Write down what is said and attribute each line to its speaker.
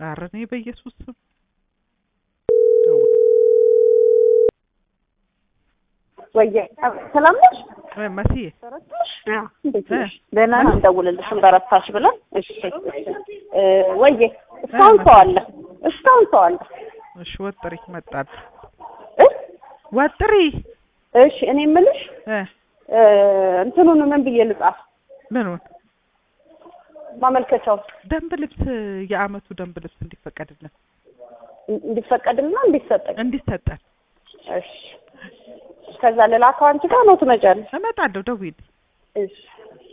Speaker 1: ኧረ እኔ በኢየሱስ ስም
Speaker 2: ወየ ሰላም ነሽ?
Speaker 1: እ መስዬ
Speaker 2: በረታሽ? አዎ እንዴት
Speaker 1: እ
Speaker 2: ነሽ? ደህና ነው። እንደውልልሽም በረታሽ ብለን። እሺ እ ወየ እስካሁን ሰው አለ፣ እስካሁን ሰው አለ።
Speaker 1: እሺ ወጥሪ መጣል
Speaker 2: እ
Speaker 1: ወጥሪ
Speaker 2: እሺ እኔ የምልሽ
Speaker 1: እ
Speaker 2: እ እንትኑን ምን ብዬ ልጻፍ?
Speaker 1: ምኑን
Speaker 2: ማመልከቻው
Speaker 1: ደንብ ልብስ የአመቱ ደንብ ልብስ እንዲፈቀድልን
Speaker 2: እንዲፈቀድልና እንዲሰጠኝ።
Speaker 1: እንዲሰጠን
Speaker 2: እሺ ከዛ ልላከው አንቺ ጋር ነው ትመጫለሽ?
Speaker 1: እመጣለሁ ደውዪልኝ
Speaker 2: እሺ